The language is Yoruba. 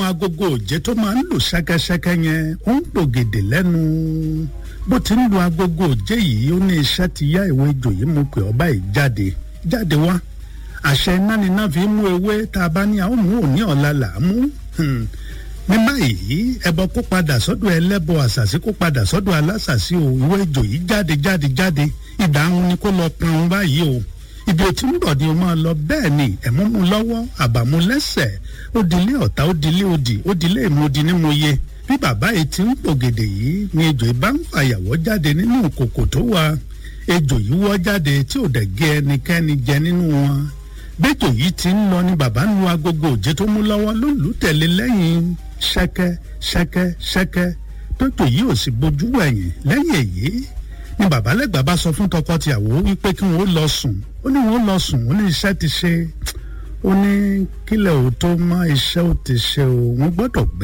agogo òjé tó máa ń lù ṣẹ́kẹ́ṣẹ́kẹ́ yẹn ó ń pògèdè lẹ́nu bó ti ń lu agogo òjé yìí ó ní iṣẹ́ ti yá ìwé ejò yìí mú pé ọba yìí jáde jáde wá àṣẹ iná ni iná fi mú ewé tá a bá ní àwọn mú òní ọ̀la là á mú ní báyìí ẹbọ kó padà sọ́dọ̀ ẹlẹ́bọ àṣàṣì kó padà sọ́dọ̀ alásàṣì o ìwé ejò yìí jáde jáde jáde ìdáhùn ni kó lọ pọn báyìí o ibi ò tí ń bọ̀ ni o máa lọ bẹ́ẹ̀ ni ẹ̀mú mu lọ́wọ́ àbàmú lẹ́sẹ̀ ó dilé ọ̀tá ó dilé òdì ó dilé ìmúdi ní mo yẹ bí bàbá yìí ti ń pògèdè yìí ni ejò yìí bá ń fàyàwọ́ jáde nínú kòkò tó wà ejò yìí wọ́ jáde tí ò dẹ̀ gé ẹnikẹ́ni jẹ nínú wọn bẹ́jọ yìí ti ń lọ ni bàbá ń lu agogo òjé tó mú lọ́wọ́ ló lù ú tẹ̀lé lẹ́yìn ṣẹ́kẹ́ ṣẹ́kẹ́ ṣẹ́kẹ́ tójò yìí ò sì bojú wẹ̀yìn lẹ́yìn èyí ni bàbá lẹ́gbàá bá sọ fún tọkọtìyàwó wípé kí wọ́n lọ sùn ó ní wọ́n lọ sùn ó ní iṣẹ́ ti ṣe ó ní kílẹ̀ ò tó mọ́ iṣẹ́ ò ti ṣe o wọ́n gbọ́dọ̀ gbé